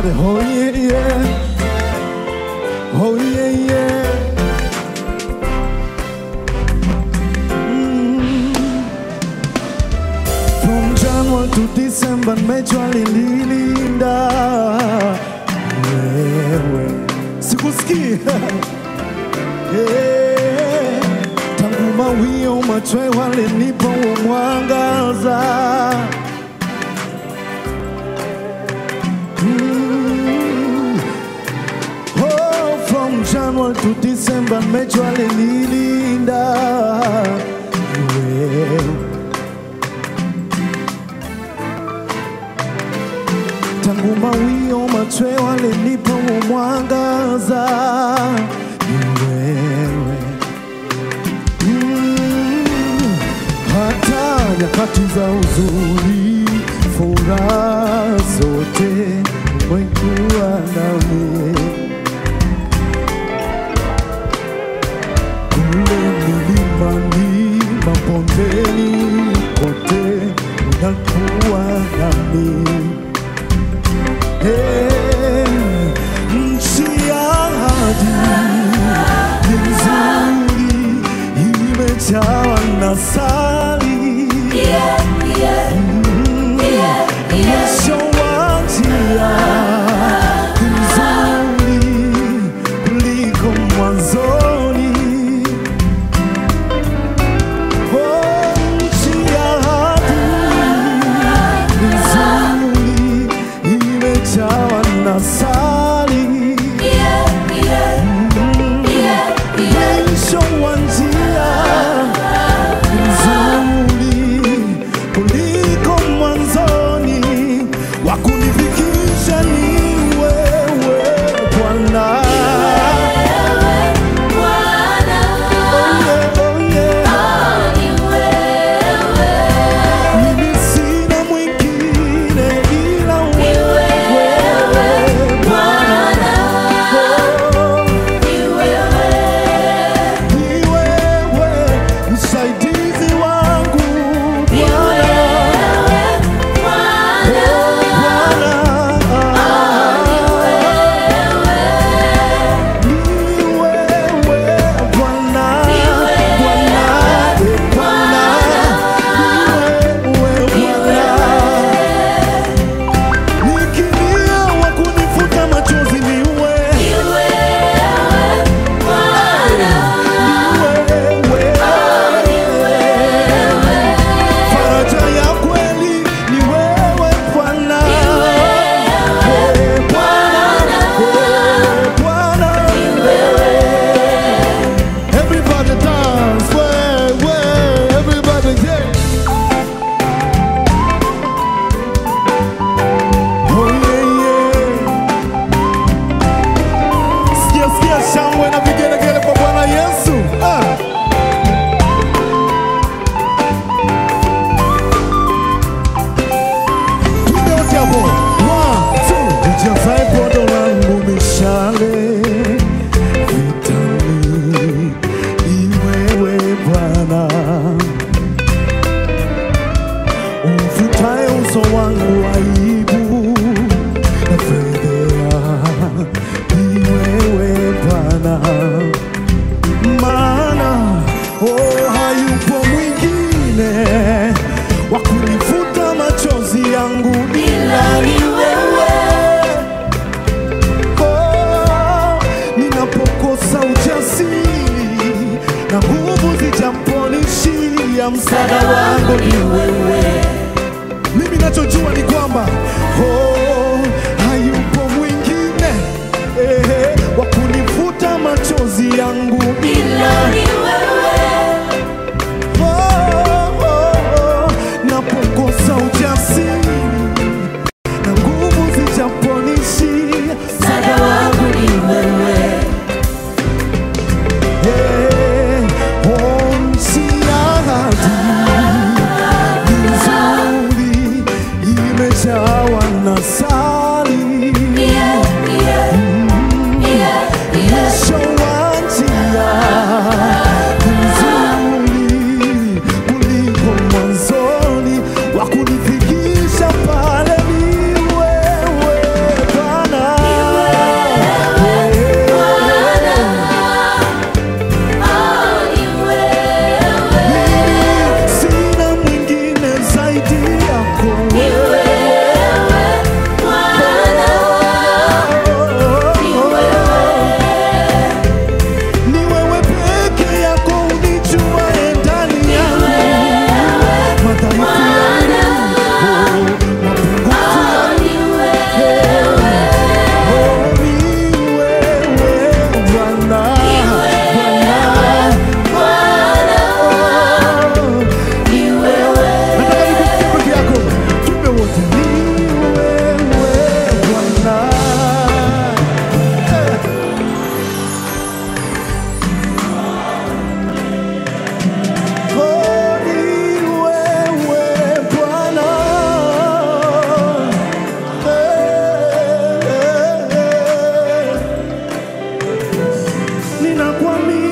Everybody, oh yeah, yeah. Oh yeah, yeah. Mm. From January to December, nimejua linilinda wewe. Sikusikii. Eh, Tangu mawio machwe walinipa huo mwangaza Mm. Oh, from January to December, nimejua linilinda wewe. Tangu mawio machwe walinipa huo mwangaza ni wewe. Mm. Hata nyakati za huzuni, furaha zote umekuwa nami. kule milimani, mabondeni, kote unakuwa nami. Hey, nchi ya ahadi ni nzuri, imejawa na sali mwisho wa njia ni nzuri kuliko mwanzoni. Oh, nchi ya ahadi ni nzuri, imejawa na sali mwisho wa njia nzuri kuliko mwanzoni, wa kunifikisha ni wewe Bwana. Oh yeah, oh yeah. Mimi sina mwingine ila wewe Bwana. Oh, ni wewe msaidizi wangu Bwana. Faraja ya kweli ni wewe Bwana. Wewe Bwana. Wewe Bwana. Everybody dance, way, way, everybody yeah. Oh yeah, yeah. Sikia, sikia shangwe na vigelegele kwa Bwana Yesu. Ah. Piga wote hapo. One, two. Ujazae podo langu mishale vitani, ni wewe Bwana. Umfutaye uso wangu aibu na fedhea, ni wewe Bwana maana oh, hayupo mwingine wa kunifuta machozi yangu ila ni wewe. Oh, ninapokosa ujasiri na nguvu zijaponishia, msaada wangu ni wewe. Mimi nachojua ni kwamba oh, hayupo mwingine eh, wa kunifuta machozi yangu ila Oh, oh, oh, napokosa ujasiri na nguvu zijaponishia, msaada wangu ni wewe. Eh, oh, nchi ya ahadi ni nzuri, imejawa na sali mwisho wa njia nzuri kuliko mwanzoni, wa kunifikisha pale ni wewe Bwana. ninakuamini